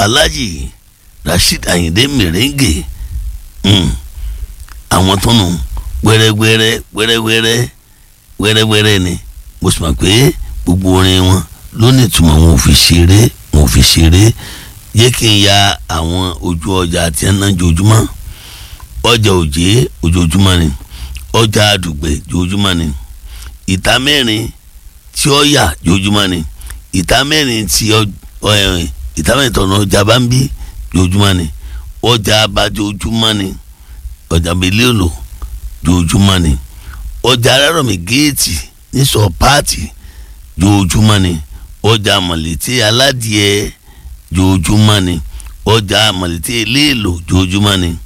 alhaji rasheed ayinde merengue mm. àwọn tó nù wẹ́rẹ́wẹ́rẹ́ wẹ́rẹ́wẹ́rẹ́ wẹ́rẹ́wẹ́rẹ́ ni mo sì mọ̀ pé gbogbo orin wọn ló ní ìtumọ̀ wọn ò fi ṣeré wọn ò fi ṣeré yé kí n ya àwọn ojú ọjà àti ẹ̀nà jojúmọ́ ọjà òjé ojoojúmọ́ ni ọjà àdùgbẹ̀ jojúmọ́ ni ìta mẹ́rin tí ó yà jojúmọ́ ni ìta mẹ́rin tí ìta mẹ́rin tọ̀nà ọjà bá ń bí jojúmọ́ ni ọjà abájojúmọ́ ni ọjà mílíọ̀nù jojúmọ́ ni ọjà arárọ̀mí géètì nísọ̀ páàtì jojúmọ́ ni ọjà mọ̀lẹ́tì aládìẹ jojúmọ́ ni ọjà mọ̀lẹ́tì eléèlò jojúmọ́ ni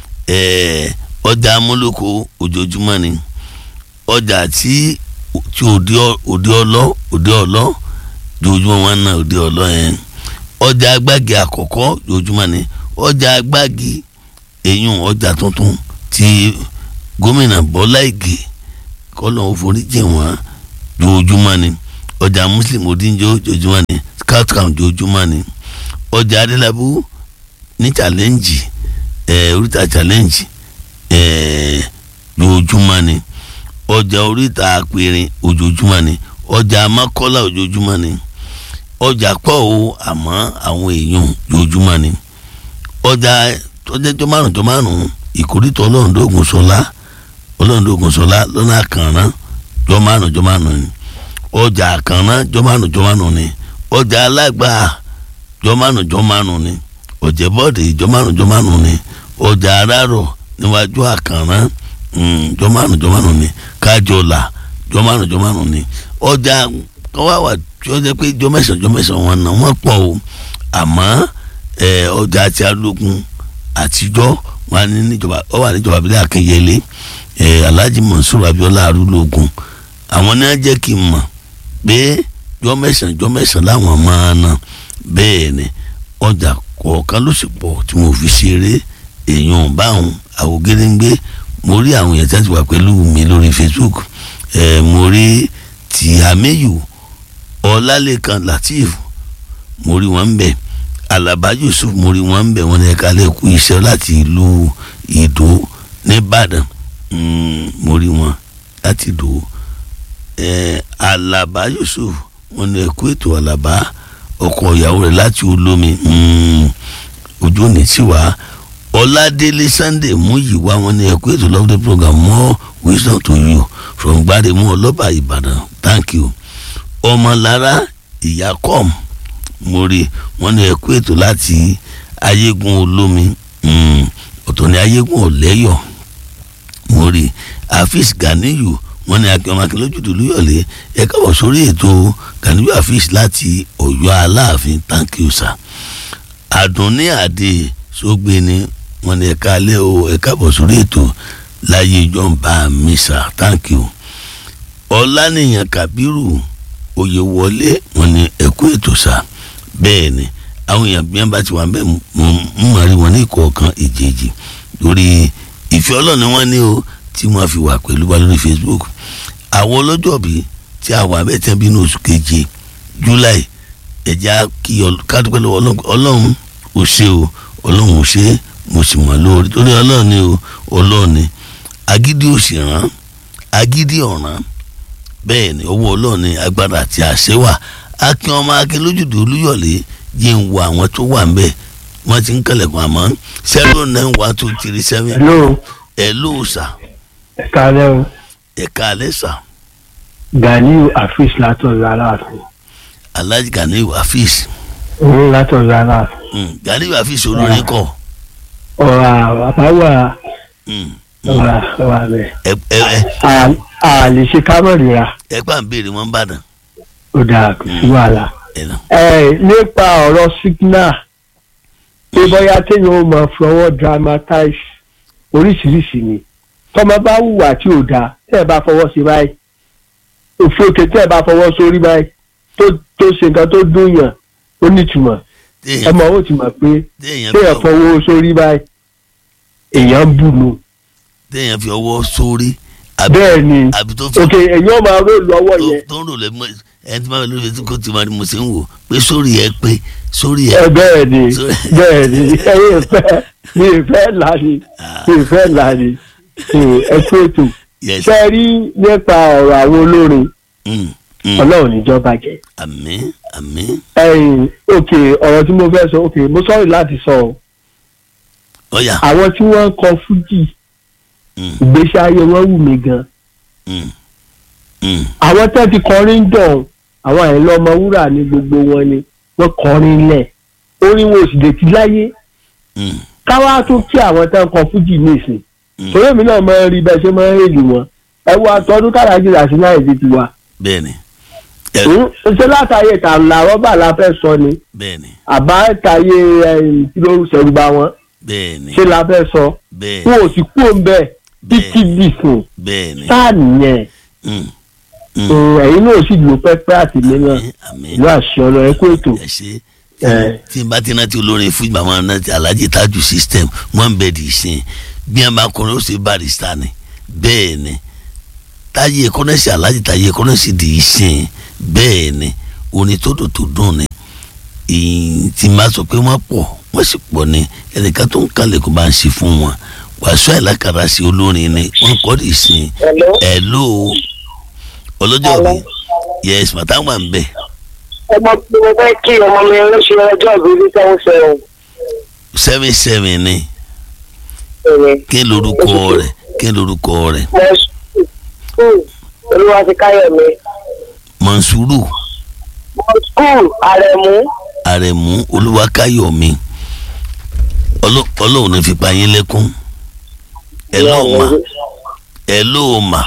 ọjà amúlòkó ojoojúmọ́ ni ọjà tí tí òde ọlọ́ òde ọlọ́ jojúmọ́ wọn náà òde ọlọ́ yẹn ọjà agbági àkọ́kọ́ jojúmọ́ ni ọjà agbági eyín ọjà tuntun ti gómìnà bọ́lá ìgè kọ́lọ̀ òforíjì wọn jojúmọ́ ni ọjà muslim odinjo jojúmọ́ ni scout camp jojúmọ́ ni ọjà adélábù ní challenge ẹ oríta challenge ẹ jojúmọ́ ni ọjà oríta apẹ̀rẹ̀ ojoojúmọ́ ni ọjà amákọ́lá ojoojúmọ́ ni ọjà pọ̀ o àmọ́ àwọn èèyàn jojúmọ́ ni ọjà tọ́jẹ́jọ́ márùn jọ márùn ìkórìtọ̀ ọlọ́rundógún sọlá ọlọ́rundógún sọlá lọ́nà àkànná jọ márùn jọ márùn ni ọjà àkànná jọ márùn jọ márùn ni ọjà alágbà jọ márùn jọ márùn ni ọjà bọ́ọ̀dì jọ márùn jọ márùn ni ọjà arárọ̀ níwájú àkànná jọ márùn jọ márùn ni kájọlà jọ márùn jọ márùn ni ọjà kọ́wáwà tí ó jẹ́ pé jọ mẹ́sàn-án jọ mẹ́sàn-án wọn náà wọ́n pọ̀ o àmọ́ ọjà àti alógun àtijọ́ wọn ní níjọba ọ wà níjọba abilé akínyẹlé alhaji mansour abiola arúlógún àwọn náà jẹ́ kí n mọ̀ pé jọ mẹ́sàn-án jọ mẹ́sàn-án láwọn máa ná bẹ́ẹ̀ ni ọjà kọ̀ọ̀kan ló sì pọ̀ tí mo fi ṣeré èèyàn báwọn àwògedengbe mo rí àwọn èèyàn tí wọ́n ti wà pẹ̀lú mi lórí facebook mo rí tìhámẹ́yù ọlálẹ́kan latif mo rí wọn bẹ́ẹ̀ alaba yusuf mori wọn ń bẹ wọn ní ẹka lẹkùn iṣẹ́ láti ìlú ìdó nìbàdàn mori wọn láti ìdó alaba yusuf wọn ní ẹkú ètò alaba ọkọ ìyàwó rẹ̀ láti olómi ojú òní sí wa ọládélé sunday múyìwá wọn ní ẹkú ètò love the program more wisdom to you from gbáremú ọlọ́ba ìbàdàn thank you ọmọlára ìyá kọ́ọ̀mù mo rí wọn ní ẹkú ètò láti ayégun olómi ọ̀tọ̀ ní ayégun ọ̀lẹ́yọ̀ mo rí afis ganiyu wọn ní akẹ́wọ́n akẹ́lójúdú lóyọ̀lé ẹ káwọ̀ sórí ètò ganiyu afis láti ọ̀yọ́ aláàfin thank you sir àdùnní àdè sógbé ni wọn ní ẹ̀ka alẹ́ o ẹ káwọ̀ sórí ètò láyé ìjọba mi sir thank you ọ̀lànìyàn kabiru oyèwọlé wọn ní ẹkú ètò sir bẹ́ẹ̀ ni àwọn èèyàn bí wọ́n bá ti wà bẹ́ẹ̀ mo mọ̀ rí wọn ní ìkọ̀ọ̀kan ìjèjì lórí ìfẹ́ ọlọ́run ni wọ́n ní o tí wọ́n fi wà pẹ̀lú wa lórí facebook àwọn ọlọ́jọ́bí tí a wà bẹ́ẹ̀ tẹ́ bí ní oṣù keje july ẹ̀já kí kádùpẹ́ lọ́wọ́ ọlọ́run ò ṣe o ọlọ́run ò ṣe mo sì mọ̀ lórí torí ọlọ́run ni o ọlọ́run ni agídí ò sì rán agídí ọ̀ràn bẹ́ẹ̀ ni owó ọlọ́run ni agbára àti àṣẹ wà akin ọmọ akin lójúdò olúyọ̀lé yé ń wo àwọn tó wà nbẹ wọ́n ti ń kẹlẹ̀kùn àmọ́ zero nine one two three seven. hello. hello sà. ẹ káalẹ́ o. ẹ káalẹ́ sà. Ganiu Afis látọ̀yọ̀ aláàfin. alhaji Ganiu Afis. òun látọ̀yọ̀ aláàfin. Ganiu Afis olórin kọ. ọ̀rọ̀ àbáwà ọ̀rọ̀ ọ̀rọ̀ rẹ̀. ẹ ẹ a lè ṣe kámọ̀rìra. ẹ gbà ń béèrè wọn bàdàn. ó dáa kò sí wàhálà. ẹ nà. ẹ nípa ọ̀rọ̀ signal pé bóyá téèyàn ó máa fọwọ́ dramatize oríṣiríṣi ni tọ́mọ bá hùwà tí ò dáa tẹ́ ẹ bá fọwọ́ sí báyìí òfòkè tẹ́ ẹ bá fọwọ́ sórí báyìí tó tó ṣe nǹkan tó dùn yàn ó nítumọ̀ ẹ mọ̀ ó ti mọ̀ pé téèyàn fọwọ́ sórí báyìí èèyàn ń bù nù. téèyàn fi ọwọ́ sórí. bẹ́ẹ̀ ni àbí tó fi òkè èèyàn máa ró lọ́wọ́ yẹn tó ń rò lẹ́mọ́ ẹni tí máa lórí facebook kó ti máa ní mo ṣe ń wò pé sórí ẹ pé sórí ẹ ẹ bẹ́ẹ̀ ni Sorry. bẹ́ẹ̀ ni ẹ̀yin ìfẹ́ mi ìfẹ́ là ni mi ìfẹ́ là ni ẹ tó ètò yes ṣe rí nípa ọ̀rọ̀ àwọn olórin mm, mm. ọlọ́run níjọba jẹ́ àmín àmín ẹ̀yin òkè ọ̀rọ̀ tí mo fẹ́ sọ òkè mo sọ̀rọ̀ láti sọ ọ́ ọ̀yà àwọn tí wọ́n ń kọ fújì mm, ìgbésí ayé wọn wù mí gan mm, mm, àwọn tẹ́ ti kọrin dọ̀hún àwọn àìlọ́ ọmọ wúrà ní gbogbo wọn ni wọ́n kọrin lẹ̀ orin wo sì lè ti láyé mm, káwá tún kí àwọn tẹ́ ń kọ fújì nísìn mm. torí èmi náà máa ń rí bẹ́ẹ̀ ṣe máa ń rèlì wọn ẹ wo àtọ́dún kárájì àti náà èdè tiwa bẹ́ẹ̀ni ẹ ṣe látàyè tààlà rọ́bà la fẹ́ sọ ni bẹ́ẹ̀ni àbá tàyè kìlóru ṣẹ̀rùbá wọn bẹ́ẹ̀ni ṣe la fẹ́ sọ bẹ́ẹ̀ni wọn ò sì kú òun bẹ́ẹ̀ títí dìsùn bẹ́ẹ̀ni sáà nìyẹn mm, mm. ẹ̀yin náà sì lò pẹ́pẹ́ àti mìíràn àmín àmín ìlú àṣẹ ọlọ ẹ kó ètò ẹ ṣe ẹ tí n bá ti rántí olórin fún màmá náà ti alhaji taju system wọn bẹ di ìsìn bí wọn bá kọrin ó sì barista ni bẹ́ẹ̀ ni táyé kọ́nẹ́sì alhaji táyé kọ́nẹ́sì di ìsìn bẹ́ẹ̀ ni orin tó dùn tó dùn ni ìyìn tí máa sọ pé wọ́n pọ̀ wọ́n sì pọ̀ ni ẹnìkan tó ń kalẹ̀ kó bá ń ṣe fún wọn wàásù àìlákàrà sí olórin ni wọ́n kọ́ di ìsìn Hello. ẹ̀ ló ọlọ́jọ́ mi yes màtá wà ń bẹ̀ ọmọ tí mo fẹ́ kí ọmọ mi ló ṣe ọjọ́ ìbí ní seven seven. seven seven ni. ẹ̀rẹ̀ kí lorúkọ rẹ̀ kí lorúkọ rẹ̀ mo skul olúwa ti káyọ̀ mi. mọ̀nsúrù mo skul àrẹ̀mú àrẹ̀mú olúwakáyọ̀mí Ọlọ́- ọlọ́run ní fipá yín lẹ́kún ẹ lóò mà ẹ lóò mà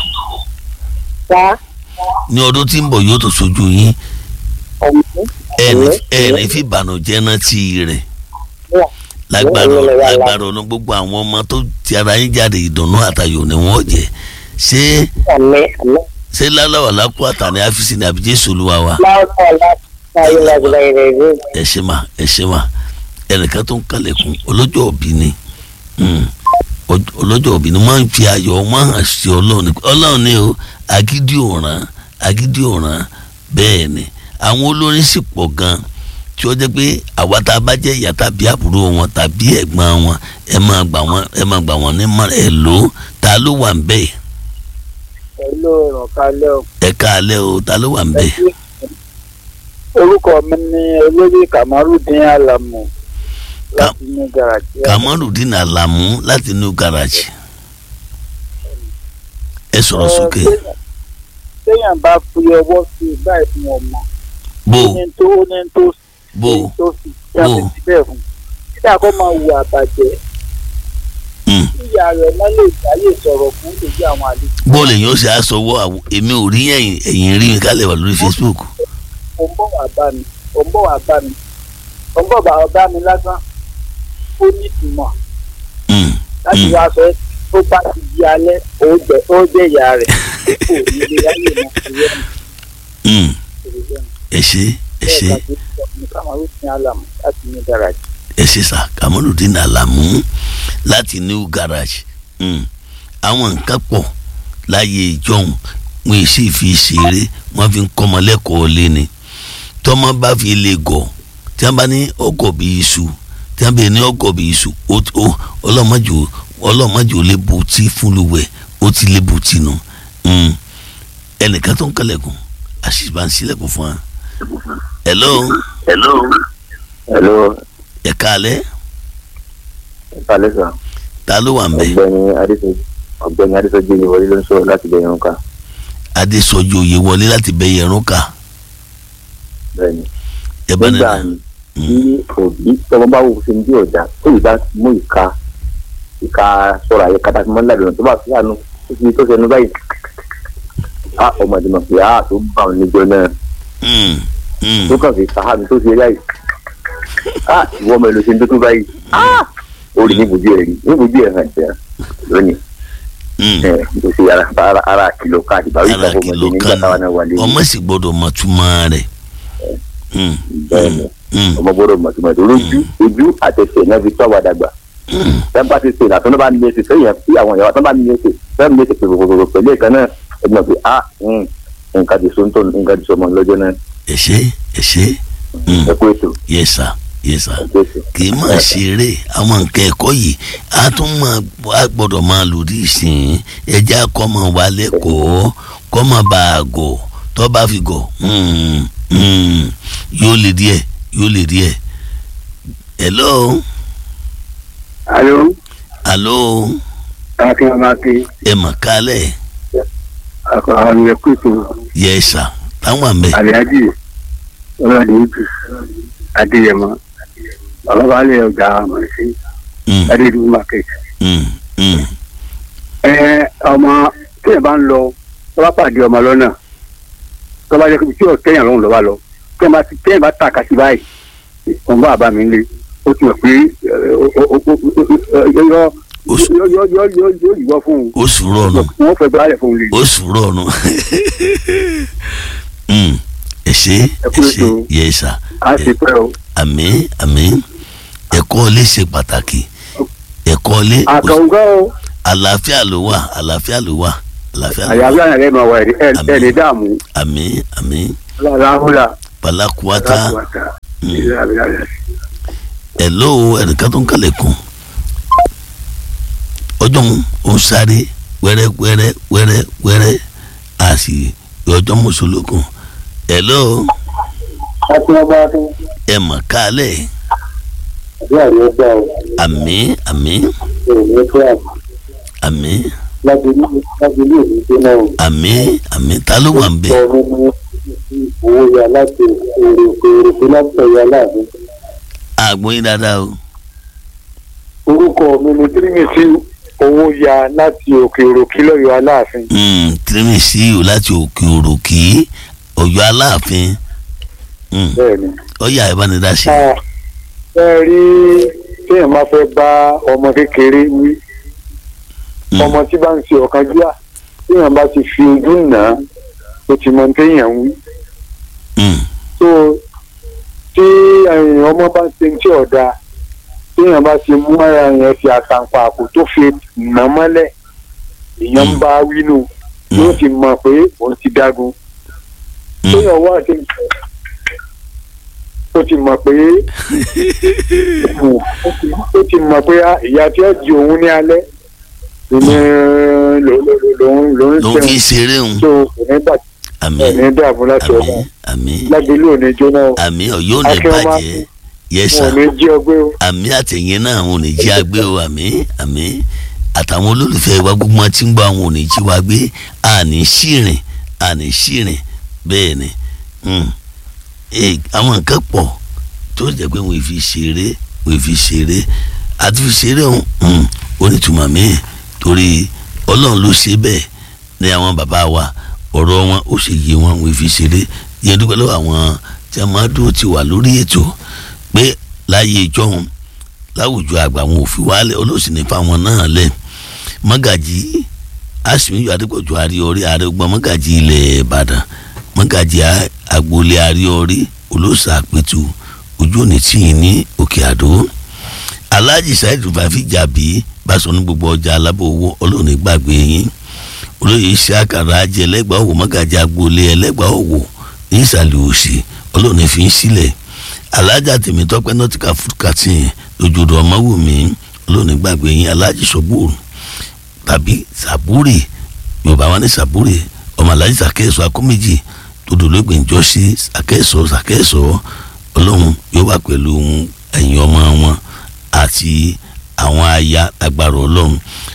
ta ní ọdún tí ń bọ̀ yóò tó sojú yín ọ̀mú. ẹni ẹni fi ìbànújẹ́ rántí rẹ̀ lágbára lágbára ọ̀nà gbogbo àwọn ọmọ tó ti ara yín jáde ìdùnnú àtayọ̀ ni wọ́n jẹ́ ṣé àmì àmì ṣé láláwà lápò àtàní àfíìsì ní àbí Jésù Olúwa wa láwùjọ láti káyọ̀ lágbàá rẹ̀ rí. ẹ ṣe mà ẹ ṣe mà ẹnìkan tó ń kalẹ̀kùn ọlọ́jọ́ òbí ni Mm. Ọj- ọlọ́jọ́ òbí ni wọ́n ń fi ayọ̀ wọ́n hàn sí ọlọ́run ni ọlọ́run ni o agídí òràn agídí òràn bẹ́ẹ̀ ni àwọn olórin sì pọ̀ gan tí ó jẹ́ pé àwa tá a bá jẹ́ ìyá tàbí àbúrò wọn tàbí ẹ̀gbọ́n wọn ẹ máa gbà wọ́n ẹ máa gbà wọ́n ní mọ́ ẹ lò ó ta ló wà ń bẹ̀ pẹ̀lú ìrànkalẹ̀ o. ẹ káalẹ́ o ta ló wà ń bẹ̀ orúkọ mi ni olórí kamarudin alamu láti ní garaji. Kamarudin Alamu láti new garage ẹ sọ̀rọ̀ sókè téèyàn bá fi ọwọ́ sí i báyìí fún ọmọ bó ó ní tó ó ní tó bó èyí tó fi jáde bó. síbẹ̀ fún títà kó máa wù àbàjẹ́ Mm. ìyá rẹ̀ náà lè dáyé sọ̀rọ̀ fún èyí àwọn àlejò bọ́ọ̀lù èèyàn ṣe aṣọwọ́ àwọ èmi ò rí ẹ̀yìn ẹ̀yìn rí mi kálẹ̀ wà lórí Facebook ó ń bọ̀ wá bá mi ó ń bọ̀ wá bá mi ó ń bọ̀ wá bá mi lásán ó ní ìtumọ̀ Mm, láti Mm. wá sọ ẹ́ tó bá ti di alẹ́ ó jẹ́ ó jẹ́ ìyá rẹ̀ kò ní lè ráyè mọ́ ìyẹn mm. ìrẹ̀lẹ̀ ẹ ṣe ẹ ṣe bẹ́ẹ̀ ká tó sọ ní kàmáwé ní àlàmù láti ní garaji. ẹ ṣe sà Kamarudin Alamu láti new garage Mm. àwọn nǹkan pọ̀ láyé ìjọhún wọn sì fi ṣeré wọn fi ń kọ́mọ lẹ́kọ̀ọ́ lé ni tọ́mọ bá fi lè gọ̀ tí wọ́n bá ní ọgọ̀ bí iṣu tí wọ́n bá ní ọgọ̀ bí iṣu ó- ó- ọlọ́mọdé ò- ọlọ́mọdé ò lè bu tí fúnluwẹ̀ ó ti lè bu tí nu Mm. ẹnìkan tó ń kẹlẹ̀kùn àṣìbá ń sílẹ̀kùn fún wa. hello hello. hello ẹ̀ka alẹ́ ìpàlẹ́ sà ta ló wà ń bẹ̀ ọ̀gbẹ́ni adéṣojú ọ̀gbẹ́ni adéṣojú yìí wọlé ló ń sọ̀rọ̀ láti bẹ̀rẹ̀ nǹkan adésọjí oyè wọlé láti bẹ yẹrun ká bẹ́ẹ̀ni. ẹ bá nígbà nínú tí òbí tọmọ bá wù sí ní ọjà tó yìí bá mú ìka ìka sọ̀rọ̀ àyè kata tí wọ́n ń lábẹ́rẹ́ tó bá fi àánú tó fi tó sẹnu báyìí á ọmọdé mọ̀ pé á tó bá òun níjọ náà Mm, mm. tó kàn fi sàhámi tó fi báyìí á ìwọ ọmọ ìlú ṣe ń tó tó báyìí á ó rí níbojú ẹ̀ rí níbojú ẹ̀ hàn jẹ́ lónìí Mm. ẹ̀ kò sí ara ara ara kìlọ̀ káàdì báwí ara ìtàkùn kìlọ̀ ọmọdé nígbà kan táwọn náà wà lẹ́yìn ọmọ sì gbọ́dọ̀ mọ̀ túmọ̀ rẹ̀ Mm, bẹ́ẹ̀ ni mm, ọmọ gbọ́dọ̀ mọ̀tòmọ̀tò lójú ojú àtẹsẹ̀ náà fi tọ́ wa dàgbà mm. tẹ́ńpà ti ṣe ìlàtọ́ náà bá ní ẹsẹ̀ sẹ́yìn sí àwọn ìyàwó tó bá ní ẹsẹ̀ fẹ́ẹ́ ní ẹsẹ̀ pèpèpèpè pẹ̀lú ìkan náà ẹgbẹ́ pé a nǹkan ti so ń tọ̀ nǹkan ti so ọmọ lọ́jọ́ náà ẹ ṣé ẹ ṣé Mm. ẹ kú ètò yes sir yes sir ẹ kú ètò. kì í máa ṣeré àwọn nǹkan ẹ̀kọ́ yìí a tún máa a gbọ́dọ̀ máa lòdì ìsìn ẹja kọ́ máa wà lẹ́kọ̀ọ́ kọ́ máa bá a gọ̀ tó bá fi gọ̀ mm, mm, yóò lè díẹ̀ yóò lè díẹ̀ hello alo hello akínwáké ẹ mà kálẹ̀ àwọn ẹkú ètò yes sir táwọn àmì àríyájì ọlọ́dẹ ìtù adéyẹmọ ọlọ́balẹ̀ ọjà àmọ̀sí mm, adédùn market. mm, mm, ẹ ọmọ tí ẹ bá ń lọ tó bá pàdé ọmọ lọ́nà tó bá jẹ́ kí tí ò tẹ̀yàn lọ́hùn lọ́wọ́ lọ tí ẹ bá ti tẹ̀yàn bá tàka sí báyìí òun bá bá mi lé ó ti mọ̀ pé yọ ó sù- yọ yọ yọ yọ yọ yíwọ́ fún un ó sùúrọ̀ ọ̀nà wọ́n fẹ́ gbálẹ̀ fún un lè. ó sùúrọ̀ ọ̀nà Mm, ẹ ṣé ẹ kú ṣé ètò. yes sir a ti pẹ́ o àmín àmín ẹ̀kọ́ ilé ṣe pàtàkì ẹ̀kọ́ ilé àkàngbọ́ o àlàáfíà ló wà àlàáfíà ló wà àlàáfíà ló wà àyàbí àyàn lẹ́nu ọ̀wọ́ ẹ̀ Àmín. ẹ̀ lè dààmú àmín àmín láhùlà pàlákùwátá láhùlà ìlàbílà. ẹ̀ló ẹnìkan tó ń kalẹ̀kùn ọjọ́ ń ó ń sáré wẹ́rẹ́ wẹ́rẹ́ wẹ́rẹ́ wẹ́rẹ́ a sì ọjọ́ mùsùlùkùn ẹ̀ló àti ọba tó ẹ mọ̀ kálẹ̀ àbí àyè ọgbà o àmín àmín èrè tó àbọ̀ àmín lábẹ́lú lábẹ́lú òní tó náà o. àmín àmín ta ló wà ń bẹ̀ ọ̀rọ̀ ní owó ya láti èrè èrè tó láti ọ̀yà láàbí. àgbọ̀n yín dáadáa o orúkọ mi ni tírímìtì owó ya láti òkè òròkí lọ́yọ̀ aláàfin. Mm, tírímìsì o láti òkè òròkì ọ̀yọ́ aláàfin Mm, bẹ́ẹ̀ni. ọ̀yà ìbánidásí ẹ rí téèyàn máa fẹ́ bá ọmọ kékeré wí Mm, ọmọ tí bá ń ṣe ọ̀kánjúà téèyàn bá ti fi ojú nà á ó ti mọ téèyàn wí. mm, tó tí ẹ̀yìn ọmọ bá ń ṣe tí ọ̀dà téèyàn bá ti mú ara yẹn fi àtàǹpà àpò tó fi nà mọ́lẹ̀ èèyàn ń Mm. bá wínú yóò ti mọ̀ pé òun ti dágun mm. téèyàn wá sí ó ti mọ̀ pé ó ti mọ̀ pé ah, ìyá tí ó di òun ní alẹ́ ìní lòun lòun ló ń fi ṣeun ṣeré òun tó kò ní bà àmín ní dààmú láti ọ̀dà àmín àmín lágbèlú òní jóná o àmín ọ̀yọ́ ò ní Akínwá bàjẹ́ wọn yẹ́sà ò ní jí ọgbẹ́ o. àmín àtẹ̀yìn náà àwọn ò ní jí agbé o àmín àmín àtàwọn olólùfẹ́ wa gbogbo wọn tí ń gbọ́ àwọn ò ní jí wa gbé àní ṣìrìn àní ṣìrìn bẹ́ẹ̀ ni Mm. Eh, àwọn nǹkan pọ̀ tó jẹ́ pé wọ́n fi ṣeré wọ́n fi ṣeré àti fi ṣeré ọ̀hún mm, ó ní ìtumọ̀ míì torí ọlọ́run ló ṣe bẹ́ẹ̀ ní àwọn bàbá wa ọ̀rọ̀ wọn ó sì yé wọn wọ́n fi ṣeré yẹn dúpẹ́ lọ́wọ́ àwọn tí a máa dúró ti wà lórí ètò pé láyé ìjọhún láwùjọ àgbà wọn ò fi wálẹ̀ olóòsì ní fáwọn náà lẹ̀ mọ́gàjì àsìmíyọ adépọ̀jù àríọrí àrẹ̀gbọ́n mọ́gàjì ilẹ̀ ìbàdàn mọ́gàjì a- agboolé àríọrí olóòsà àpẹtù ojú òní tìyín ní òkè àdó alhaji saheed rufafi jàbí báṣọ ní gbogbo ọjà alábọ̀ owó olóòní gbàgbé yín olóyè iṣẹ́ àkàrà ajẹ́ ẹlẹ́gbàá òwò mọ́gàjì agboolé ẹlẹ́gbàá òwò ní ìsàlẹ̀ òsì olóòní fi ń sílẹ̀ alájà tèmítọ́pẹ́ nọ́tìkà fúkàtìn lójúdò ọmọwùmí olóòní gbàgbé yín alájì sọ́gbòrò tàbí sàbúrì yorùbá wa ní sàbúrì ọmọ alájì sàkẹ́sọ akóméjì tòdòlógbè ńjọ́sí sàkẹ́sọ sàkẹ́sọ ọlọ́run yóò wà pẹ̀lú ẹ̀yin ọmọ wọn àti àwọn aya agbára ọlọ́run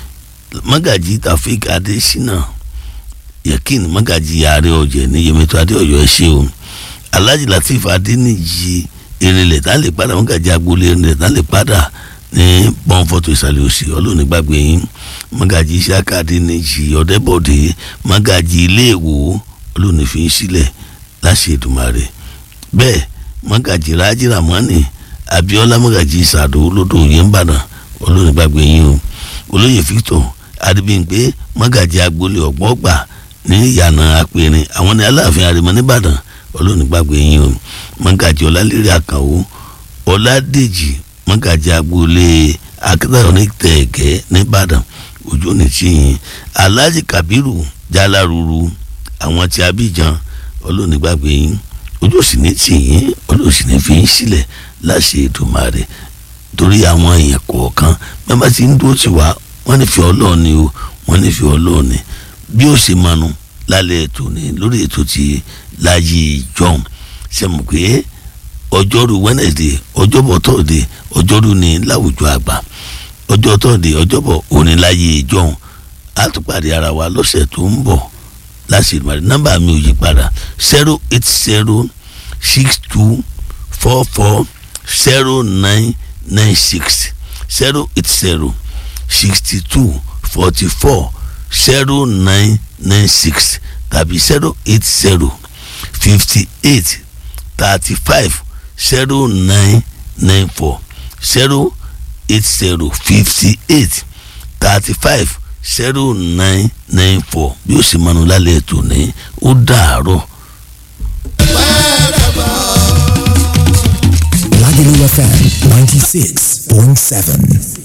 mọ́gàjì tafik adésínà yakin mọ́gàjì ààrẹ ọ̀jẹ̀ ní yemẹtọ adéọyọ ẹ ṣé o alhaji latif adéníjì erinlẹ̀ tá lè padà mọ́gàjì agboolé erinlẹ̀ tá lè padà ní bọ́ǹfọ̀tò ìsàlẹ̀ òsì ọlọ́ọ̀ni gbàgbé yín mọ́gàjì isaka adéníjì ọ̀dẹ́bọ̀dé mọ́gàjì iléèwò ọlọ́ọ̀ni fi ń sílẹ̀ láṣẹ Èdùmàrè bẹ́ẹ̀ mọ́gàjì rájí ramani abiola mọ́gàjì sàdó lódò yẹnbàdàn ọlọ́ọ̀ni gbàgbé yín o olóyè victor adébíyìnpé mọ́gàjì agboolé ọ̀gbọ́gbà ní ìyànà apẹ̀rin àwọn ní aláàfin àrèmọ nìbàdàn ọlọ́ọ̀ni gbàgbé yín o mọ́gàjì ọlálérè àkànwó ọládèjì mọ́gàjì agboolé akíntayọ̀ ní tẹ̀ẹ̀kẹ́ nìbàdàn ojú ní tìyìn alhaji kabiru jalaruru àwọn tí Abidjan ọlọ́ọ̀ni gbàgbé yín ojú òsì ní tì yín olóòsì ní fi yín sílẹ̀ láṣẹ Èdùmàrè torí àwọn èèyàn kọ̀ọ̀kan mẹ́fà tí ń dúró tì wá wọ́n nífẹ̀ẹ́ ọlọ́ọ̀ni o wọ́n nífẹ̀ẹ́ ọlọ́ọ̀ni bí ó ṣe manu lálẹ́ ètò ní lórí ètò ti láyé john ṣe mọ̀ pé ọjọ́rú wednesday ọjọ́bọ̀ thursday ọjọ́rú ní láwùjọ àgbà ọjọ́ thursday ọjọ́bọ̀ òní láyé john á tún pàdé ara wa lọ́sẹ̀ tó ń bọ̀ láti ìdúmọ̀rẹ́ nọ́mbà mi ò yí padà zero eight zero six two four four zero nine nine six zero eight zero sixty two forty four zero nine nine six tàbí zero eight zero fifty eight thirty five zero nine nine four zero eight zero fifty eight thirty five zero nine nine four bí ó sì mọnu lálẹ́ ètò ní ó dàárọ̀. Lagelu FM 96.7.